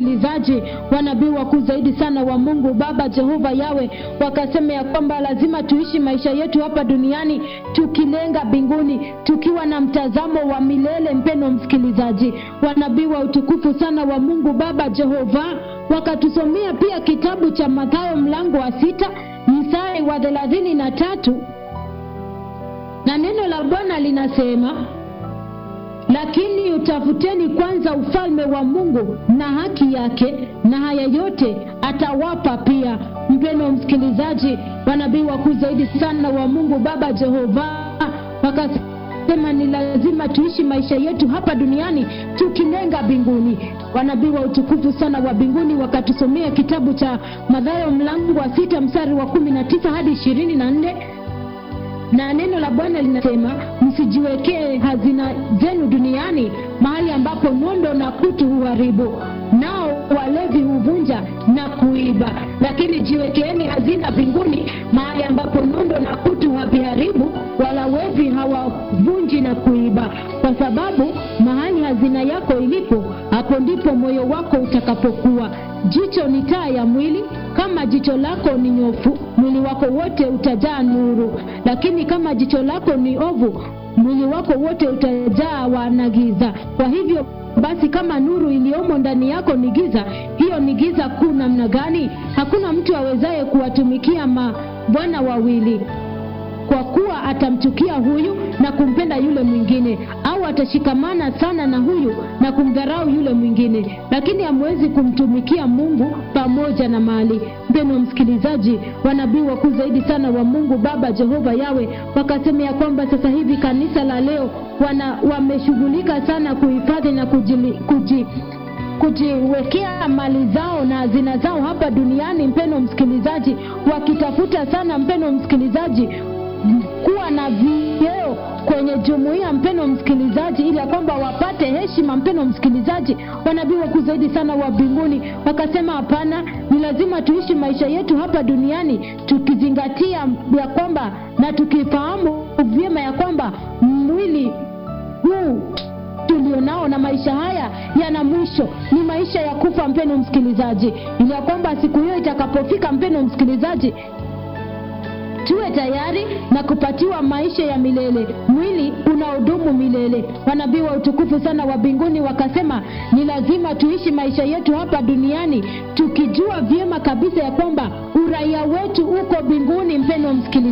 msikilizaji, wanabii wakuu zaidi sana wa Mungu Baba Jehova Yawe wakasema ya kwamba lazima tuishi maisha yetu hapa duniani tukilenga mbinguni, tukiwa na mtazamo wa milele. Mpendo msikilizaji, wanabii wa utukufu sana wa Mungu Baba Jehova wakatusomea pia kitabu cha Mathayo mlango wa sita mstari wa thelathini na tatu na neno la Bwana linasema lakini utafuteni kwanza ufalme wa Mungu na haki yake, na haya yote atawapa pia. Mpendo msikilizaji, wanabii wakuu zaidi sana wa Mungu Baba Jehova wakasema ni lazima tuishi maisha yetu hapa duniani tukilenga mbinguni. Wanabii wa utukufu sana wa mbinguni wakatusomea kitabu cha Mathayo mlango wa sita mstari wa kumi na tisa hadi ishirini na nne na neno la Bwana linasema msijiwekee hazina zenu duniani, mahali ambapo nondo na kutu huharibu, nao walevi huvunja na kuiba, lakini jiwekeeni hazina mbinguni, mahali ambapo nondo na kutu haviharibu, wala wevi hawavunji na kuiba, kwa sababu mahali hazina yako ilipo, hapo ndipo moyo wako utakapokuwa. Jicho ni taa ya mwili. Kama jicho lako ni nyofu, mwili wako wote utajaa nuru, lakini kama jicho lako ni ovu, mwili wako wote utajaa wana giza. Kwa hivyo basi, kama nuru iliyomo ndani yako ni giza, hiyo ni giza kuu namna gani! Hakuna mtu awezaye kuwatumikia mabwana wawili kwa kuwa atamchukia huyu na kumpenda yule mwingine, au atashikamana sana na huyu na kumdharau yule mwingine. Lakini hamwezi kumtumikia Mungu pamoja na mali. Mpendwa msikilizaji, wanabii wakuu zaidi sana wa Mungu Baba Jehova Yawe wakasema ya kwamba sasa hivi kanisa la leo wana wameshughulika sana kuhifadhi na kujili, kuji kujiwekea mali zao na hazina zao hapa duniani. Mpendwa msikilizaji, wakitafuta sana, mpendwa msikilizaji, kuwa na vyeo kwenye jumuiya, mpendwa msikilizaji, ili ya kwamba wapate heshima. Mpendwa msikilizaji, wanabii wakuu zaidi sana wa mbinguni wakasema hapana, ni lazima tuishi maisha yetu hapa duniani tukizingatia ya kwamba na tukifahamu vyema ya kwamba mwili huu tulionao na maisha haya yana mwisho, ni maisha ya kufa, mpendwa msikilizaji, ili ya kwamba siku hiyo itakapofika, mpendwa msikilizaji tuwe tayari na kupatiwa maisha ya milele, mwili unaodumu milele. Wanabii wa utukufu sana wa mbinguni wakasema ni lazima tuishi maisha yetu hapa duniani tukijua vyema kabisa ya kwamba uraia wetu uko mbinguni. Mpendwa msikilizaji